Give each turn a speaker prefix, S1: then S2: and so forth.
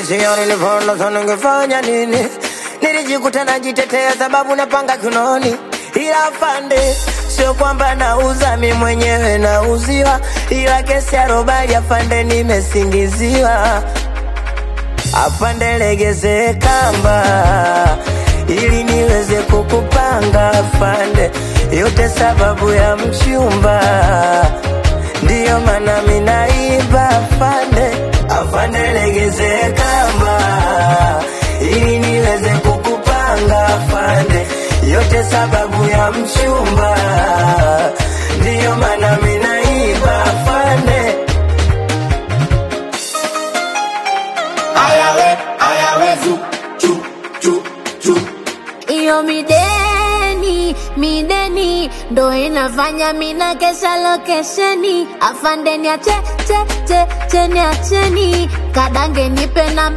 S1: Sio nilivyoona sana ningefanya nini? Nilijikuta najitetea sababu napanga kinoni, ila afande, sio kwamba nauza mi mwenyewe nauziwa, ila kesi ya robali afande, nimesingiziwa. Afande, legeze kamba ili niweze kukupanga afande, yote sababu ya mchumba, ndiyo maana minaiba afande. Afande, legeze kamba ili niweze kukupanga afande, yote sababu ya mchumba, ndiyo maana minaiba afande.
S2: Ayawe, ayawe, zu, chu, chu, chu.
S3: Iyo mideni, mideni ndo inafanya mina kesha lokesheni. Afandeni ache, che, che, cheni acheni. Kadange nipe na